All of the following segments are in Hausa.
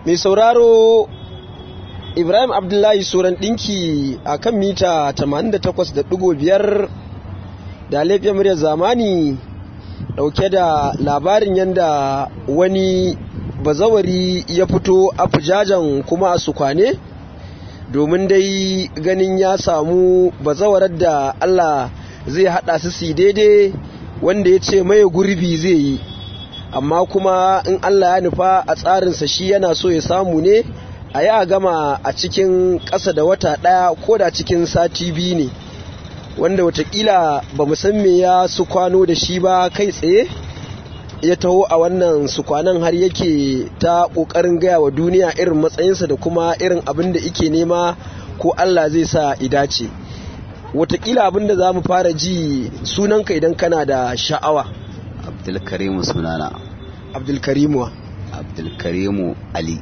mai sauraro ibrahim abdullahi suran ɗinki a kan mita 88.5 da laifin muryar zamani ɗauke da labarin yadda wani bazawari ya fito a fujajen kuma a sukwane domin dai ganin ya samu bazawarar da allah zai haɗa su si daidai wanda ya ce maye gurbi zai yi amma kuma in Allah ya nufa a tsarinsa shi yana so ya samu ne a yi a gama a cikin ƙasa da wata ɗaya ko da cikin sati biyu ne wanda watakila ba mu san me ya su kwano da shi ba kai tsaye ya taho a wannan su kwanan har yake ta ƙoƙarin gaya wa duniya irin matsayinsa da kuma irin abin da ike nema ko Allah zai sa idace watakila abin da za mu fara ji sunanka idan kana da sha'awa abdulkarimu sunana abdulkarimu abdulkarimu ali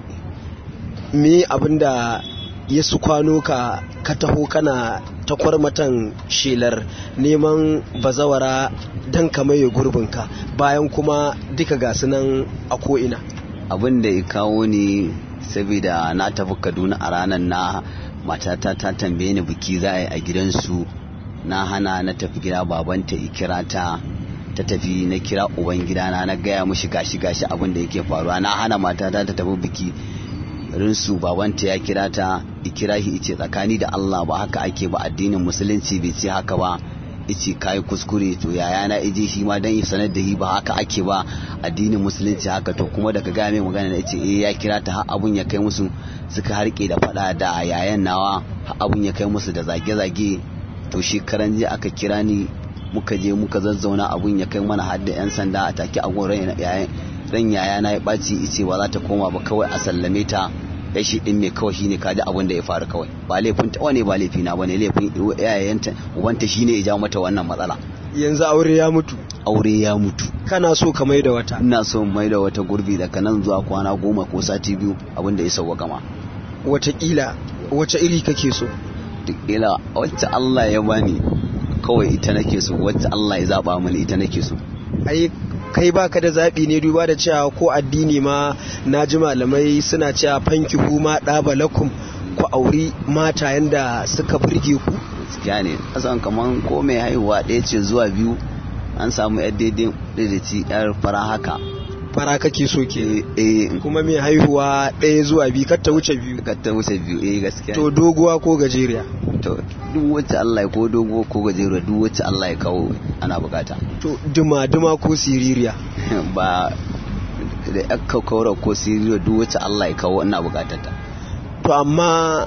me abinda ya su kwano ka ka taho kana ta kwarmatan shelar neman bazawara don ka maye gurbinka bayan kuma duka gasu nan a ko'ina abin da ya kawo ni saboda na tafi kaduna a ranar na matata ta tambaye ni biki za a yi a gidansu na hana na tafi gida babanta ikira ta ta tafi na kira uban gidana na gaya mushi gashi gashi abin da yake faruwa na hana matata ta tafi biki rinsu babanta ya kira ta ikira shi ice tsakani da Allah ba haka ake ba addinin musulunci bai ce haka ba ice kai kuskure to yaya na ije shi ma dan sanar da shi ba haka ake ba addinin musulunci haka to kuma daga gaya mai magana na ice eh ya kira ta har abun ya kai musu suka harke da fada da yayan nawa har abun ya kai musu da zage-zage to shekaran jiya aka kira ni muka je muka zazzauna abun ya kai mana har da 'yan sanda a take a gurin ran yaya na ya ɓaci ice ba za ta koma ba kawai a sallame ta ya shi din mai kawai shine kaji abin da ya faru kawai ba laifin ta wane ba laifi na bane laifin yayayenta ubanta shine ya jawo mata wannan matsala yanzu aure ya mutu aure ya mutu kana so ka mai da wata ina so mai da wata gurbi daga nan zuwa kwana goma ko sati biyu abin da ya sauwa gama watakila wace iri kake so duk ila wacce Allah ya bani kawai ita nake so wacce Allah ya zaba mini ita nake so ai kai baka da zaɓi ne duba da cewa ko addini ma na ji malamai suna cewa fanki ma ɗaba lakum ku auri mata yanda suka burge ku gaskiya ne kasan kaman ko mai haihuwa ɗaya ce zuwa biyu an samu yar daidai daidaiti yar fara haka fara kake so ke eh kuma mai haihuwa ɗaya zuwa biyu kar ta wuce biyu kar ta wuce biyu eh gaskiya to doguwa ko gajeriya to duk wacce Allah ya ko dogo ko gajeriya duk wacce Allah ya kawo ana bukata to duma duma ko siririya ba da aka kaura ko siririya duk wacce Allah ya kawo ina bukatar ta to amma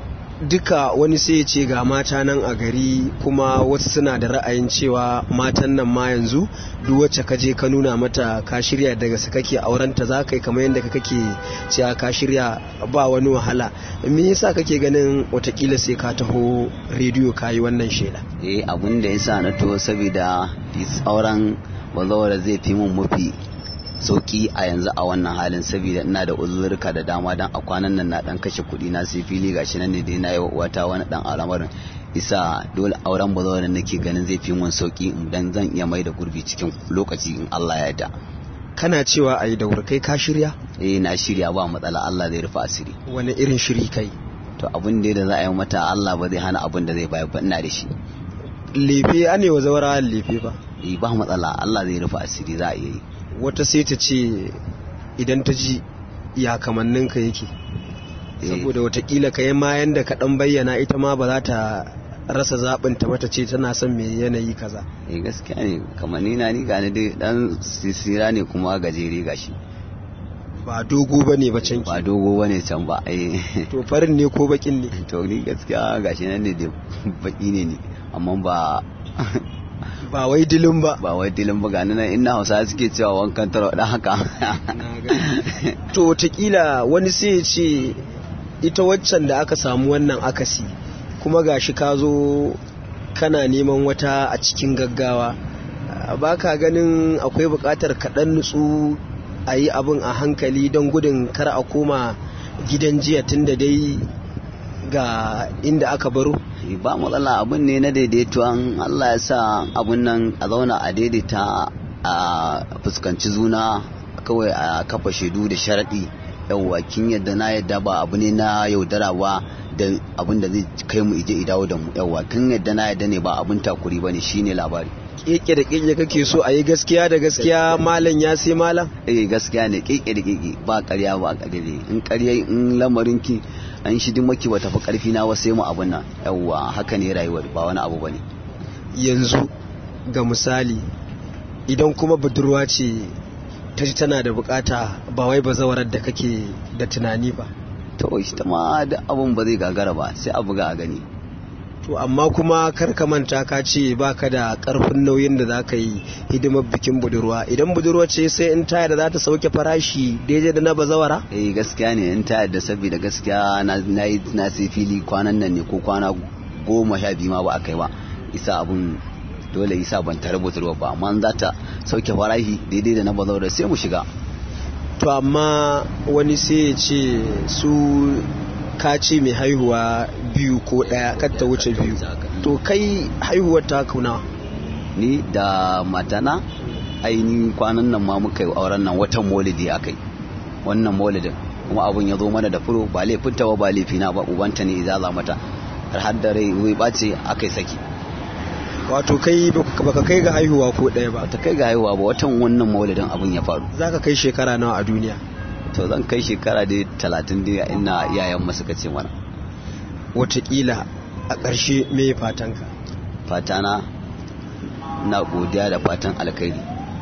duka wani sai ya ce ga mata nan a gari kuma wasu suna da ra'ayin cewa matan nan ma yanzu duk wacce ka je ka nuna mata ka shirya daga su kake aurenta za ka yi kamar yadda ka kake cewa ka shirya ba wani wahala me yasa kake ganin watakila sai ka taho rediyo ka yi wannan shela eh abin da yasa na to saboda tsauran bazawara zai fi mun mafi sauki a yanzu a wannan halin saboda ina da uzurka da dama dan a kwanan nan na dan kashe kuɗi na sai fili gashi nan ne dai na yi wata wani dan al'amarin isa dole auren bazawarin nake ganin zai fi mun sauki dan zan iya mai da gurbi cikin lokaci in Allah ya yarda kana cewa a yi da kai ka shirya eh na shirya ba matsala Allah zai rufe asiri wani irin shiri kai to abin da za a yi mata Allah ba zai hana abin da zai bayar ba ina da shi lefe ane wa zaura lefe ba eh ba matsala Allah zai rufe asiri za a iya yi wata sai ta ce idan ta ji ya kamanninka yake saboda watakila ka yi ma yanda ka dan bayyana ita ma ba za ta rasa zaɓin ta mata ce tana son mai yanayi kaza eh gaskiya ne kamar ni na ni gani dai dan sisira ne kuma gajere gashi ba dogo ba ne ba can ba dogo ba ne can ba eh to farin ne ko bakin ne to ni gaskiya gashi nan ne dai baki ne ni amma ba ba wai dilin ba ba wai dilin ba gani nan ina hausa suke cewa wankan taro dan haka to watakila wani sai ya ce ita waccan da aka samu wannan akasi kuma gashi ka zo kana neman wata a cikin gaggawa ba ka ganin akwai buƙatar kaɗan nutsu a yi abin a hankali don gudun kar a koma gidan jiya tun da dai ga inda aka baro ba matsala abin ne na daidaito an Allah ya sa abin nan a zauna a daidaita a fuskanci zuna kawai a kafa shaidu da sharaɗi yawwa kin yadda na yadda ba abu ne na yaudara ba da abin da zai kai mu ije idawo da mu yawwa kin yadda na yadda ne ba abin takuri bane shine labari keke da keke kake so a yi gaskiya da gaskiya malam ya sai malam eh gaskiya ne keke da keke ba ƙarya ba ƙarya in ƙarya in lamarin ki an shi maki ba tafi ƙarfi na wasu mu abun nan yawwa haka ne rayuwar ba wani abu bane yanzu ga misali idan kuma budurwa ce ta ji tana da bukata ba wai bazawarar da kake da tunani ba to ita ma da abun ba zai gagara ba sai a buga a gani to amma kuma kar ka manta ka ce baka da karfin nauyin da za ka yi hidimar bikin budurwa idan budurwa ce sai in taya da za ta sauke farashi daidai da na bazawara eh gaskiya ne in ta yadda saboda gaskiya na na yi na sai fili kwanan nan ne ko kwana goma sha biyu ma ba a kai ba isa abun dole isa ban ta rubuta ruwa ba amma in za ta sauke farashi daidai da na bazawara sai mu shiga to amma wani sai ya ce su ka ce mai haihuwa biyu ko ɗaya kar ta wuce biyu to kai haihuwar ta kuna ni da matana ainihin kwanan nan ma muka yi auren nan watan maulidi akai wannan maulidin kuma abun ya zo mana da furo ba laifinta ba ba laifina ba ubanta ne izaza mata har har da rai wai bace akai saki wato kai baka kai ga haihuwa ko ɗaya ba ta kai ga haihuwa ba watan wannan maulidin abun ya faru za ka kai shekara nawa a duniya to zan kai shekara dai talatin dai ina iyayen mu suka ce mana watakila a ƙarshe me fatanka fatana na godiya da fatan alkhairi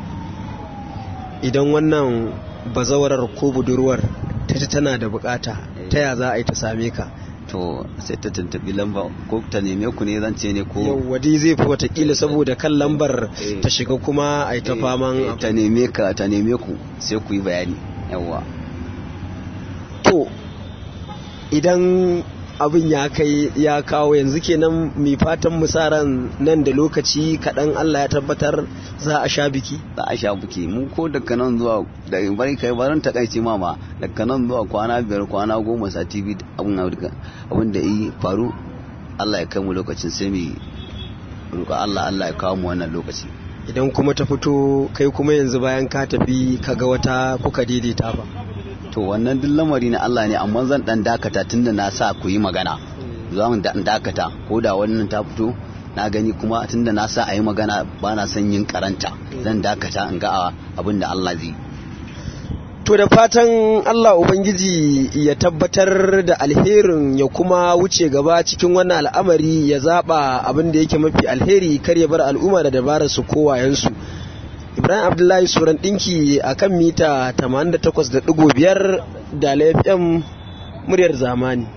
idan wannan bazawarar ko budurwar ta ji tana da bukata ta ya za a yi ta same ka to sai ta tuntubi lamba ko ta neme ku ne zan ce ne ko yawwa dai zai fi watakila saboda kan lambar Eh. ta shiga kuma a yi ta Eh, faman eh, ta neme ka ta neme ku sai ku yi bayani yawwa to idan abin ya kai ya kawo yanzu kenan mai fatan musaran nan da lokaci kaɗan Allah ya tabbatar za a sha biki za a sha buki mu ko daga nan zuwa da bari kai barin takaici mama daga nan zuwa kwana biyar kwana goma sati biyu abin abin abin da yi faru Allah ya kai mu lokacin sai mu roƙa Allah Allah ya kawo mu wannan lokaci idan kuma ta fito kai kuma yanzu bayan ka tafi kaga wata kuka daidaita ba to wannan duk lamari na Allah ne amma zan dan dakata tunda na sa ku yi magana za mu dan dakata ko da wannan ta fito na gani kuma tunda na sa a yi magana ba na son yin karanta zan dakata in ga abin da Allah zai yi to da fatan Allah Ubangiji ya tabbatar da alherin ya kuma wuce gaba cikin wannan al'amari ya zaba abin da yake mafi alheri kar ya bar al'umma da dabarar su kowayensu Ibrahim Abdullahi Suran ɗinki a kan mita 88.5 da FM muryar zamani